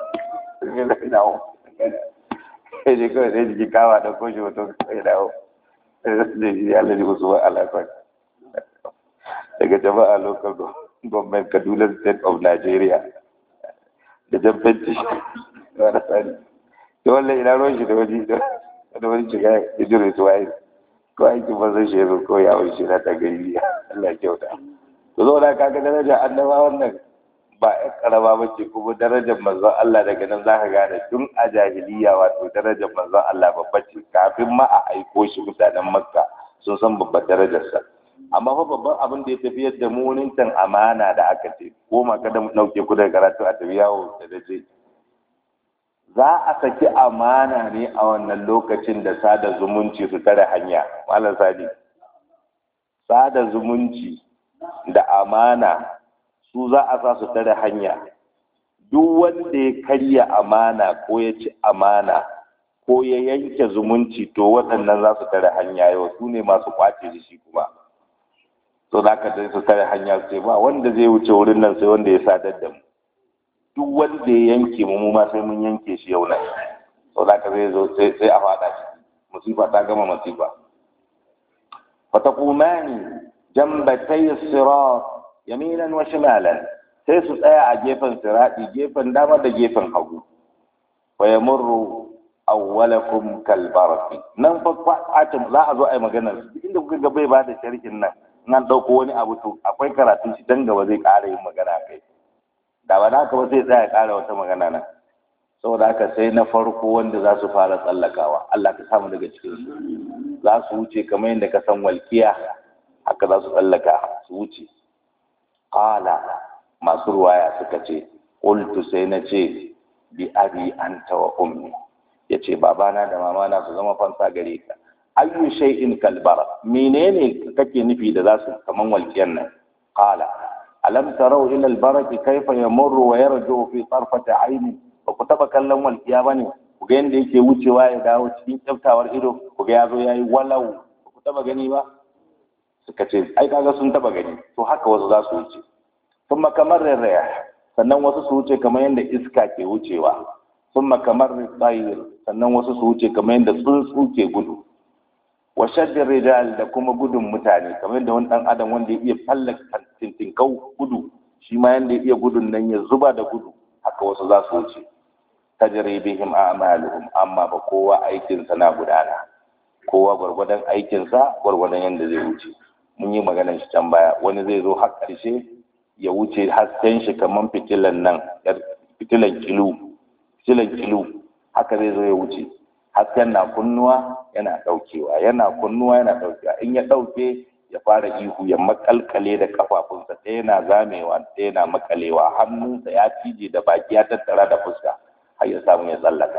sai je kawai tsaye jikin ka'aba ɗauko shi hoto sai dawo ya lalli usman alhassan daga jama'a local government kaduna state of nigeria da jan fenti wani tsari da wallan ina ruwan shi da wani da wani shiga ya jire su waye ko aiki ba zai shi yanzu ko ya wani shi na ta gari Allah kyauta to zo da kaga daraja annaba wannan ba ya karama ba ce kuma darajar manzon Allah daga nan za ka gane tun a jahiliya wato darajar manzon Allah babba ce kafin ma a aiko shi mutanen makka sun san babbar darajarsa amma fa babban abin da ya tafi yadda mu wurin amana da aka ce ko ma kada mu dauke ku daga karatu a tafi yawo da dace za a saki amana ne a wannan lokacin da sada zumunci su tare hanya malam sadi sada zumunci da amana su za a sa su tare hanya duk wanda ya karya amana ko ya ci amana ko ya yanke zumunci to waɗannan za su tare hanya yau su ne masu kwace da shi kuma to za ka su tare hanya su ce ba wanda zai wuce wurin nan sai wanda ya sadar da mu duk wanda ya yanke mu mu ma sai mun yanke shi yau nan to za ka zai zo sai a faɗa shi musifa ta gama musifa fataqumani jambatay sirat yaminan wa shimalan sai su tsaya a gefen sirati gefen dama da gefen hagu wa yamurru awwalakum kal barqi nan fa fatin za a zo a yi magana inda kuka ga bai bada sharhin nan nan dauko wani abu to akwai karatun shi dan gaba zai ƙara yin magana kai da ba haka ba sai tsaya ƙara wata magana nan saboda haka sai na farko wanda za su fara tsallakawa Allah ka samu daga cikin su za su wuce kamar yadda ka san walkiya haka za su tsallaka su wuce qala masu ruwaya suka ce qultu sai na ce bi abi anta wa ummi yace babana da mamana su zama fansa gare ka ayyu shay'in kalbara menene kake nufi da za su kaman walkiyan nan qala alam tarau ila albaraki kayfa yamurru wa yarju fi tarfati ayni ba ku taba kallon walkiya bane ku ga yanda yake wucewa ya dawo cikin kyaftawar ido ku ga yazo yayi walau ba ku taba gani ba suka ce ai kaga sun taba gani to haka wasu za su wuce kuma kamar rarraya sannan wasu su wuce kamar yadda iska ke wucewa kuma kamar tsayir sannan wasu su wuce kamar yadda tsuntsu ke gudu wa shaddin rijal da kuma gudun mutane kamar yadda wani dan adam wanda ya iya fallaka tintinkau gudu shi ma yadda ya iya gudun nan ya zuba da gudu haka wasu za su wuce tajri bihim a'maluhum amma ba kowa aikinsa na gudana kowa gwargwadon aikinsa gwargwadon yadda zai wuce mun yi maganar shi can baya wani zai zo har ƙarshe ya wuce hasken shi kamar fitilan nan fitilan kilu fitilan kilu haka zai zo ya wuce hasken na kunnuwa yana ɗaukewa yana kunnuwa yana ɗaukewa in ya ɗauke ya fara ihu ya makalkale da kafafunsa ɗaya na zamewa ɗaya na makalewa hannunsa ya cije da baki ya tattara da fuska har ya samu ya tsallaka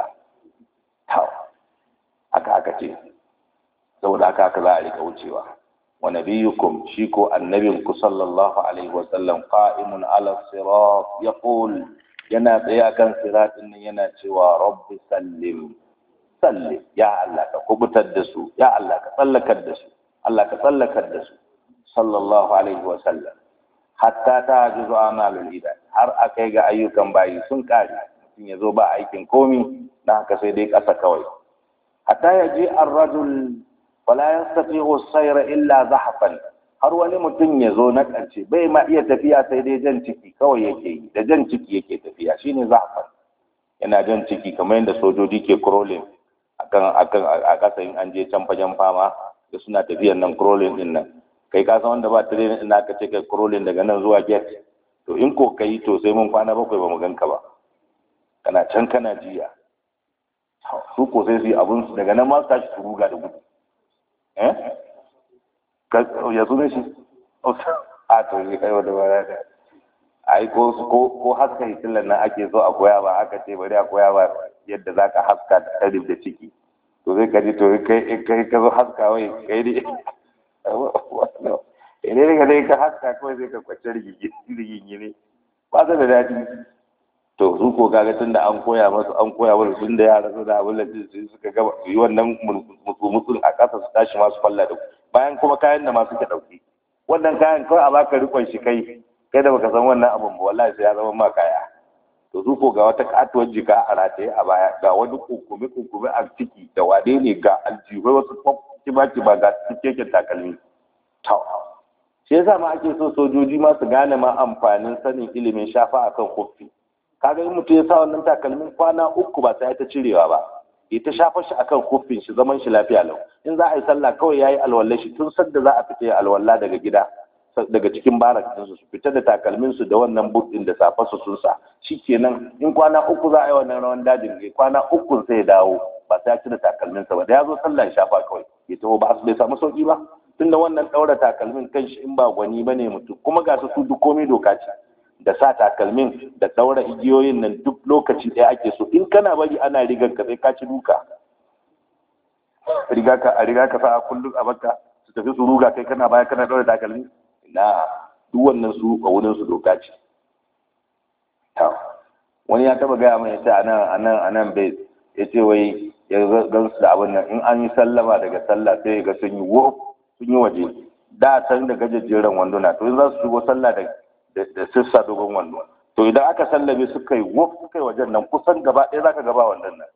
haka aka ce saboda haka haka za a rika wucewa wa nabiyukum shi ko annabinku sallallahu alaihi wa sallam qa'imun ala sirat yaqul yana tsaye akan siratin nan yana cewa rabbi sallim sallim ya Allah ka kubutar da su ya Allah ka tsallakar da su Allah ka tsallakar da su sallallahu alaihi wa sallam hatta ta juzu amalul ibad har akai ga ayyukan bayi sun kare mutum ya zo ba aikin komi na haka sai dai ƙasa kawai hatta ya je ar-rajul wala yastati'u sayra illa zahfan har wani mutum ya zo na ƙarshe bai ma iya tafiya sai dai jan ciki kawai yake yi da jan ciki yake tafiya shine zahfan yana jan ciki kamar yadda sojoji ke crawling akan akan a ƙasa in an je can fagen fama da suna tafiyan nan crawling din nan kai ka san wanda ba training din aka ce kai crawling daga nan zuwa gate to in ko kai to sai mun kwana bakwai ba mu ganka ba kana can kana jiya su ko sai su yi abun su daga nan ma su tashi su ruga da gudu eh ya zo ne shi a to ne kai wanda ba da ai ko ko ko haska hitilan nan ake so a koya ba aka ce bari a koya ba yadda zaka haska da tarif da ciki to zai ka ji to kai kai ka zo haska wai kai ne ne ka dai ka haska kawai zai ka kwace rigigi ne ba su da daɗi to su ko kaga tun da an koya masu an koya masu tun da yara su da abin da su suka gaba su yi wannan mutsumutsun a ƙasa su tashi masu falla da bayan kuma kayan da masu ke ɗauki wannan kayan kawai a baka rikon shi kai kai da baka san wannan abin ba wallahi sai ya zama ma kaya to su ko ga wata katuwar jika a rataye a baya ga wani kunkumi kunkumi a ciki da wade ne ga aljihai wasu kima kima ga cikakken takalmi shi yasa ma ake so sojoji ma su gane ma amfanin sanin ilimin shafa akan kofi kaga in mutum ya sa wannan takalmin kwana uku ba sai ta cirewa ba ya ta shafa shi akan kofin shi zaman shi lafiya lau in za a yi sallah kawai yayi alwala shi tun sadda za a fita alwala daga gida daga cikin barakinsu su fita da takalminsu da wannan buɗin da safarsu sun sa kenan in kwana uku za a yi wannan rawan dajin ne kwana uku sai dawo ba sai ya cire takalminsa ba da ya zo sallah ya shafa kawai ya taho ba bai samu sauki ba tunda wannan ɗaura takalmin kanshi in ba gwani ba ne mutum kuma ga su duk komai doka ce da sa takalmin da ɗaura igiyoyin nan duk lokaci ɗaya ake so in kana bari ana rigar ka sai ka ci duka riga ka a riga ka sa a kullum a baka su tafi su ruga kai kana baya kana ɗaura takalmi na duk wannan su a wurin su doka ce wani ya taba gaya mai yace anan anan anan bai yace wai ya gan su da abin nan in an yi sallama daga sallah sai ga sun yi wo sun yi waje da san da gajejjeren wanduna to in za su shigo sallah da da sissa dogon wando to idan aka sallame suka yi wo suka yi wajen nan kusan gaba ɗaya zaka gaba wannan nan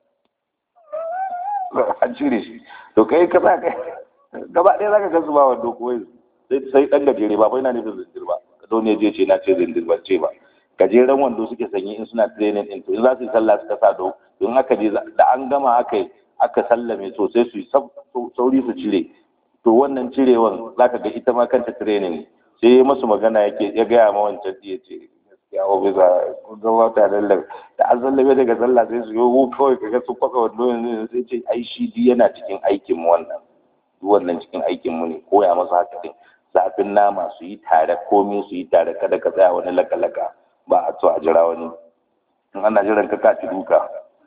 an cire shi to kai ka sa kai gaba ɗaya zaka ga su ba wando ko sai dan gajere ba bai na nufin zindir ba don ne je ce na ce zindir ban ce ba gajeren wando suke sanyi in suna training din to in za su yi sallah suka sa do in aka je da an gama aka aka sallame to sai su yi sauri su cire to wannan cirewan zaka ga ita ma kanta training sai ya masu magana yake ya gaya ma wancan ya ce gaskiya wa bisa gaba ta dallar da an sallame daga sallah sai su yi kawai kaga su kwaka wando yanzu sai ce ai shi yana cikin aikin mu wannan wannan cikin aikin mu ne koya masa haka din zafin nama su yi tare komai su yi tare kada ka tsaya wani laka-laka ba a so a jira wani in ana jiran ka kaci duka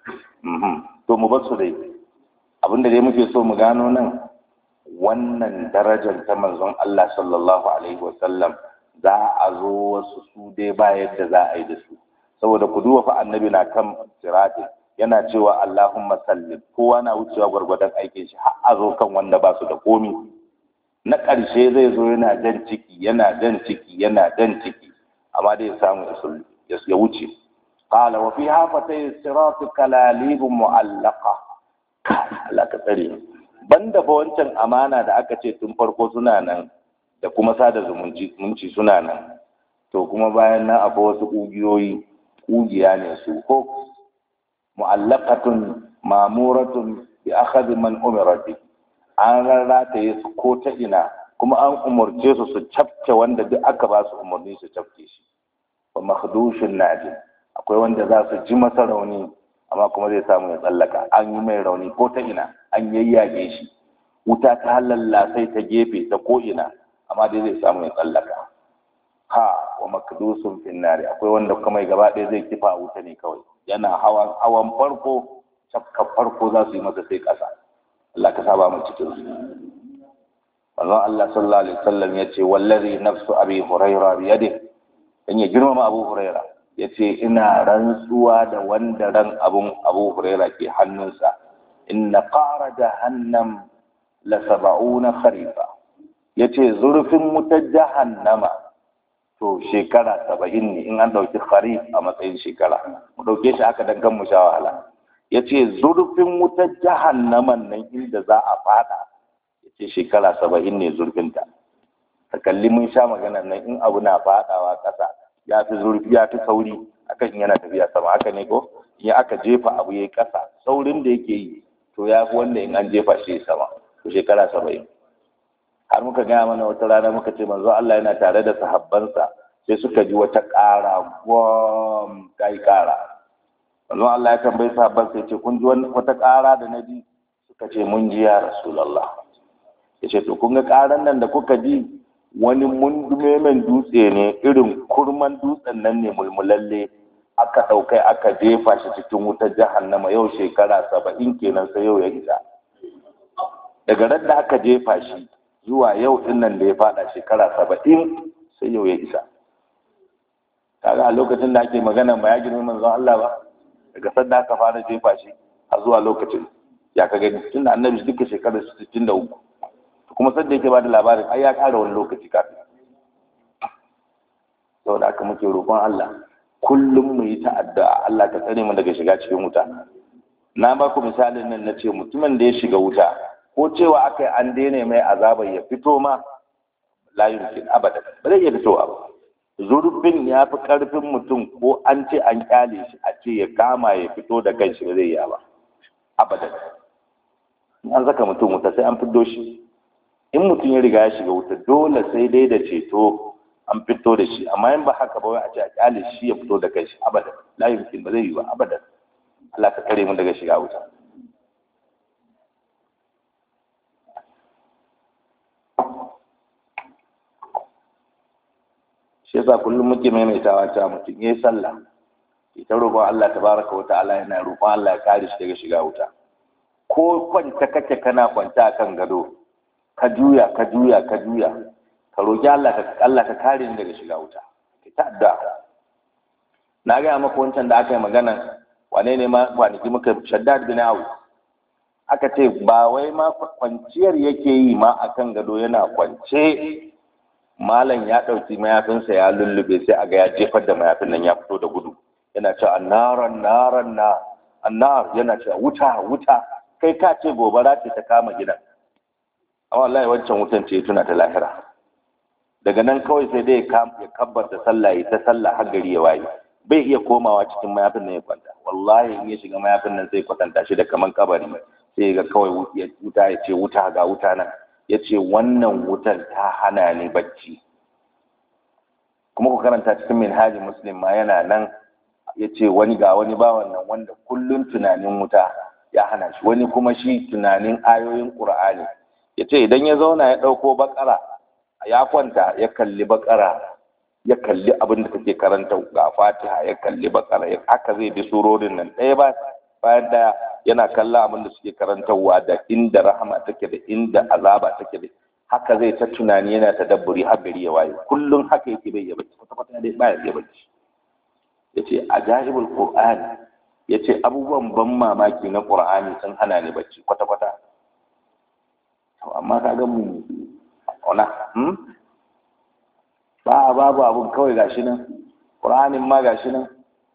to mu bar su dai abinda dai muke so mu gano nan wannan darajar ta manzon Allah sallallahu alaihi wasallam za a zo wasu su dai ba yadda za a yi da su saboda ku duba fa annabi na kan sirati yana cewa Allahumma sallim kowa na wucewa gwargwadon aikin shi har a zo kan wanda ba su da komi na ƙarshe zai zo yana jan ciki yana jan ciki yana jan ciki amma dai ya samu ya wuce qala wa fi hafatay sirat kalalib mu'allaqa Allah ka tsare banda fa wancan amana da aka ce tun farko suna nan da kuma sada zumunci zumunci suna nan to kuma bayan nan akwai wasu ƙugiyoyi ƙugiya ne su ko mu'allaqatun mamuratun bi akhadhi man umira bi an rarrataye su ko ta ina kuma an umarce su su cafke wanda duk aka ba su umarni su cafke shi wa makhdushin najin akwai wanda za su ji masa rauni amma kuma zai samu ya tsallaka an yi mai rauni ko ta ina an yayyage shi wuta ta lallasai ta gefe ta ko ina amma dai zai samu ya tsallaka ha wa makdusun finnari akwai wanda kuma gaba ɗaya zai kifa a wuta ne kawai yana hawan hawan farko cafka farko za su yi masa sai ƙasa Allah ka saba mu cikin su manzon Allah sallallahu alaihi wasallam yace wallazi nafsu abi huraira bi yadi dan ya girmama abu huraira yace ina rantsuwa da wanda ran abun abu huraira ke hannunsa inna qara jahannam la sab'una kharifa yace zurfin wutar jahannama to shekara saba'in ne in an ɗauki kharif a matsayin shekara mu ɗauke shi haka dan kan mu sha wahala ya ce zurfin wutar jahannaman nan inda za a fada ya ce shekara saba'in ne zurfinta ka kalli mun sha magana nan in abu na fadawa ƙasa ya fi zurfi ya fi sauri akan yana tafiya sama haka ne ko in aka jefa abu ya ƙasa saurin da yake yi to ya fi wanda in an jefa shi sama to shekara saba'in har muka gaya mana wata rana muka ce manzo Allah yana tare da sahabbansa sai suka ji wata ƙara gwam ta yi ƙara manzo Allah ya tambayi sahabban sai ce kun ji wata ƙara da na ji suka ce mun ji ya rasulullah ya ce to kun ga ƙaran nan da kuka ji wani mundumemen dutse ne irin kurman dutsen nan ne mulmulalle aka ɗaukai aka jefa shi cikin wutar jahannama yau shekara saba'in kenan sai yau ya isa daga ran da aka jefa shi zuwa yau din nan da ya fada shekara saba'in sai yau ya isa kaga a lokacin da ake magana ba ya girma manzon Allah ba daga sanda aka fara jefa shi har zuwa lokacin ya ka gani tunda annabi duka shekarar 63 kuma sanda yake bada labarin ai ya kara wani lokaci kafin saboda haka muke roƙon Allah kullum mu yi ta'adda Allah ka tsare mu daga shiga cikin wuta na ba ku misalin nan na ce mutumin da ya shiga wuta ko cewa aka yi an daina mai azabar ya fito ma la yumkin abada ba zai iya fitowa ba zurfin ya fi karfin mutum ko an ce an kyale shi a ce ya kama ya fito da kanshi ba zai yi ba abada an saka mutum wuta sai an fito shi in mutum ya riga ya shiga wuta dole sai dai da ceto an fito da shi amma in ba haka ba wai a ce a kyale shi ya fito da kai shi abadan la yumkin ba zai yi ba abadan Allah ka kare mu daga shiga wuta shi yasa kullum muke maimaitawa ta mutum yayi sallah ita roƙon Allah tabaraka wa ta'ala yana roƙon Allah ya kare shi daga shiga wuta ko kwanta kake kana kwanta akan gado ka juya ka juya ka juya ka roƙi Allah ka Allah ka kare ni daga shiga wuta ki ta'adda na ga maka wancan da aka yi magana wane ne ma kwanaki muka shaddad bin awu aka ce ba wai ma kwanciyar yake yi ma akan gado yana kwance malam ya ɗauki mayafinsa ya lullube sai aga ya jefar da mayafin nan ya fito da gudu yana cewa annaran naran na annar yana cewa wuta wuta kai ka ce gobara ce ta kama gidan amma wallahi wancan wutan ce tuna ta lahira daga nan kawai sai dai ya kabbar da sallah ya ta sallah har gari ya waye bai iya komawa cikin mayafin nan ya kwanta wallahi in ya shiga mayafin nan sai kwatanta shi da kaman kabari sai ga kawai wuta ya ce wuta ga wuta nan ya ce wannan wutar ta hana ni bacci kuma ku karanta cikin minhajin muslim ma yana nan ya ce wani ga wani bawan nan wanda kullum tunanin wuta ya hana shi wani kuma shi tunanin ayoyin ƙur'ani ya ce idan ya zauna ya ɗauko bakara ya kwanta ya kalli bakara ya kalli abin da take karanta ga fatiha ya kalli bakara ya haka zai bi surorin nan ɗaya ba bayan ɗaya yana kallon abin da suke karantarwa da inda rahama take da inda azaba take da haka zai ta tunani yana ta dabburi har gari ya waye kullum haka yake bai ya bacci kwata kwata dai baya ya bacci yace ajaibul qur'an yace abubuwan ban mamaki na qur'ani sun hana ni bacci kwata kwata to amma kaga mu ona hmm ba babu abun kawai gashi nan qur'anin ma gashi nan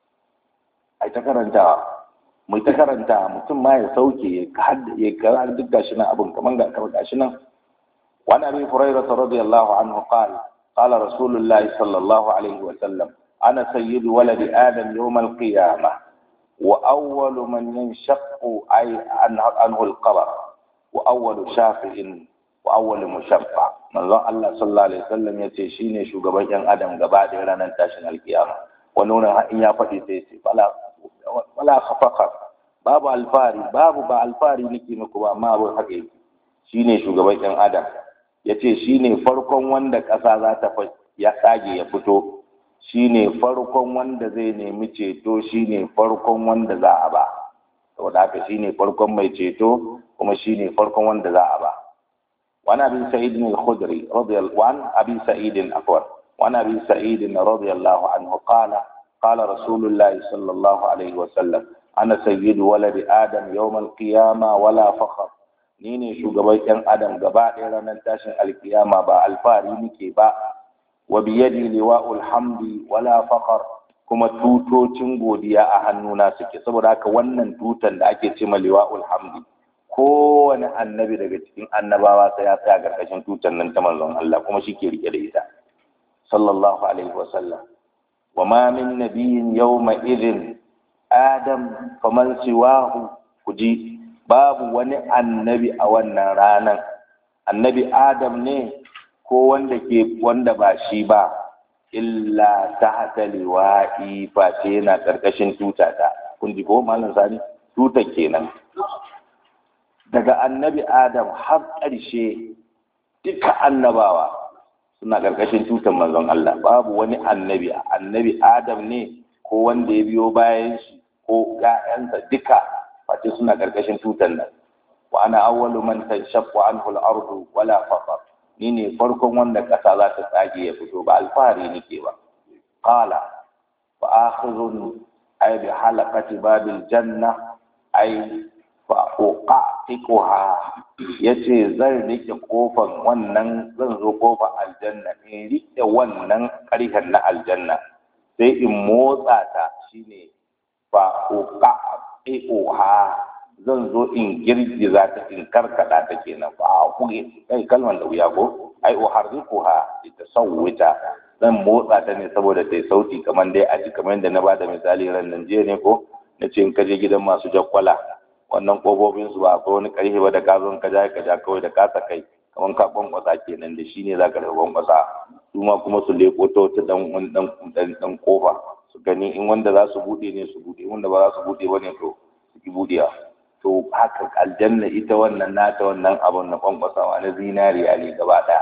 ai ta karantawa mai ta karanta mutum ma ya sauke ya kara duk gashi nan abin kaman ga kamar gashi nan wani abin hurairah radiyallahu anhu qala qala rasulullah sallallahu alaihi wa sallam ana sayyidu waladi adam yawm al-qiyamah wa awwalu man yanshaqqu ay anhu al-qabr wa awwalu shafi'in wa awwalu mushaffa manzon Allah sallallahu alaihi wasallam yace shine shugaban yan adam gaba da ranar tashin alkiyama wani wurin in ya faɗi sai ce fala wala khafaqar babu alfari babu ba alfari nake muku ba amma abin haka yake shine shugaban yan adam yace shine farkon wanda ƙasa za ta ya tsage ya fito shine farkon wanda zai nemi ceto shine farkon wanda za a ba saboda haka shine farkon mai ceto kuma shine farkon wanda za a ba وعن ابي سعيد الخدري رضي الله وعن ابي سعيد عفوا وعن ابي سعيد رضي الله عنه قال قال رسول الله صلى الله عليه وسلم ana sayyidu waladi adam yawmal qiyama wala fakhar ni ne shugaban yan adam gaba ɗaya ranar tashin alkiyama ba alfahari nake ba wa biyadi liwa'ul hamdi wala fakhar kuma tutocin godiya a hannuna suke saboda haka wannan tutan da ake ce ma liwa'ul hamdi kowane annabi daga cikin annabawa sai ya tsaya karkashin tutan nan ta manzon Allah kuma shi ke rike da ita sallallahu alaihi wa sallam wa ma min nabiyyin yawma idhin adam faman siwahu kuji babu wani annabi a wannan ranan annabi adam ne ko wanda ke wanda ba shi ba illa tahta liwa'i face yana karkashin tutata kun ji ko malam sani tuta kenan daga annabi adam har ƙarshe duka annabawa suna karkashin tutan manzon Allah babu wani annabi annabi adam ne ko wanda ya biyo bayan shi ko ƴaƴansa duka face suna ƙarƙashin tutan nan wa ana awwalu man tanshaqqu anhu al-ardu wala faqar ni ne farkon wanda ƙasa za ta tsage ya fito ba alfahari nake ba qala fa akhirun ay bi halaqati babil janna ay fa uqatiquha yace zan rike kofan wannan zan zo kofar aljanna in rike wannan ƙarhen na aljanna sai in motsa ta shine fa uqatiquha zan zo in girgiza ta in karkada ta kenan fa kuge kai kalman da wuya ko ai uharrikuha litasawwita zan motsa ta ne saboda ta sauti kamar dai a ji kamar yadda na bada misali ran nan jiya ne ko na ce in kaje gidan masu jakkwala wannan kofofin su ba akwai wani karfe ba da ka zo ka ja ka ja kawai da kasa kai kamar ka kwankwasa kenan da shi ne za ka daga kwankwasa su ma kuma su leko ta wata dan dan dan kofa su gani in wanda za su bude ne su bude wanda ba za su bude ba ne to su ki budewa to haka aljanna ita wannan nata wannan abun na kwankwasawa na zinariya ne gaba ɗaya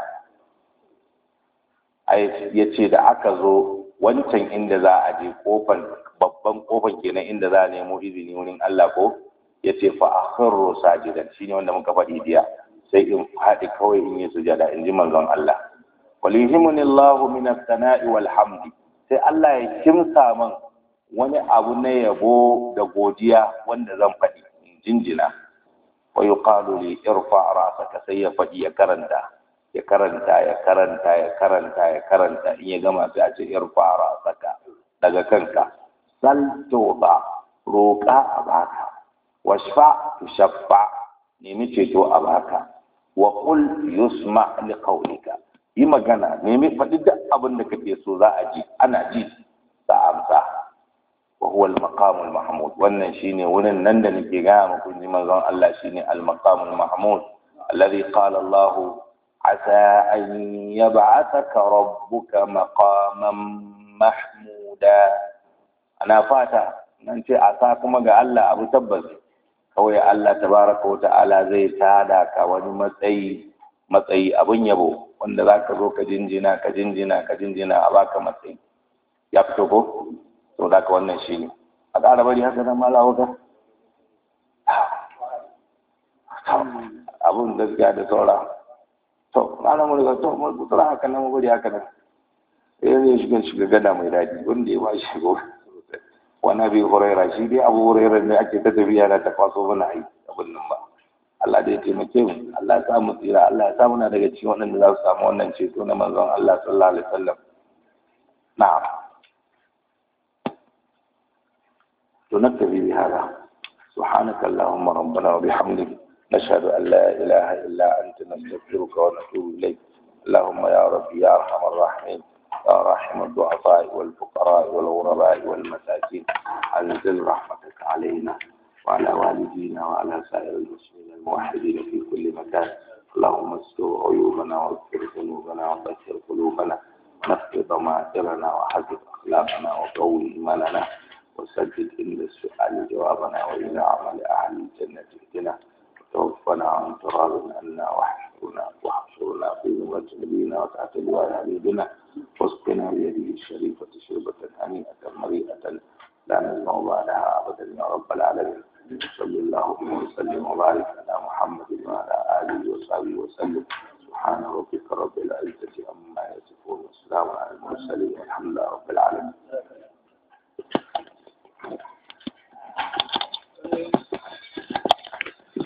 ai ya ce da aka zo wancan inda za a je kofan babban kofan kenan inda za a nemo izini wurin Allah ko ya ce fa akhirru sajidan shine wanda muka faɗi diya sai in faɗi kawai in yi sujada in ji manzon Allah walihimuni Allahu min as-sana'i wal hamdi sai Allah ya kimsa man wani abu na yabo da godiya wanda zan faɗi in jinjina wa yuqalu li irfa ra'saka sai ya faɗi ya karanta ya karanta ya karanta ya karanta ya karanta in ya gama sai a ce irfa ra'saka daga kanka sal tuba roƙa a baka washfa tushaffa nemi ceto a baka wa qul yusma li qawlika yi magana nemi faɗi duk abin da kake so za a ji ana ji za a amsa wa huwa al-maqam al-mahmud wannan shine wurin nan da nake gaya muku ji manzon Allah shine al-maqam al-mahmud alladhi qala Allah asa an yab'athaka rabbuka maqaman mahmuda ana fata nan ce asa kuma ga Allah abu tabbas kawai Allah tabaraka wa ta'ala zai tada ka wani matsayi matsayi abun yabo wanda za ka zo ka jinjina ka jinjina ka jinjina a baka matsayi ya fito ko to da ka wannan shi ne a ƙara bari haka nan malawa ka abun gaskiya da saura to malamu daga to mun kutura haka nan mu bari haka nan sai zai shiga shiga gada mai daɗi wanda ya ba shi shigo wani abi huraira shi dai abu huraira ne ake ta tafiya da ta kwaso mana ai abin nan ba Allah da ya taimake mu Allah ya sa mu tsira Allah ya sa muna daga cikin waɗanda za su samu wannan ceto na manzon Allah sallallahu alaihi wasallam na'am to naktabi bi hada سبحانك اللهم ربنا وبحمدك نشهد أن لا إله إلا أنت نستغفرك ونتوب إليك اللهم يا ربي يا أرحم الراحمين يا راحم الضعفاء والفقراء والغرباء والمساكين أنزل رحمتك علينا وعلى والدينا وعلى سائر المسلمين الموحدين في كل مكان اللهم استر عيوبنا واغفر ذنوبنا وطهر قلوبنا ونقض ضمائرنا وحفظ اخلاقنا وقوي ايماننا وسدد عند السؤال جوابنا والى عمل اهل الجنه اهدنا وتوفنا عن تراب عنا واحشرنا واحشرنا في زمرة نبينا وتحت لواء حبيبنا واسقنا بيده الشريفة شربة هنيئة مريئة لا نزمع بعدها ابدا يا رب العالمين صلى الله وسلم وبارك على محمد وعلى اله وصحبه وسلم سبحان ربك رب العزه عما يصفون والسلام على المرسلين والحمد لله رب العالمين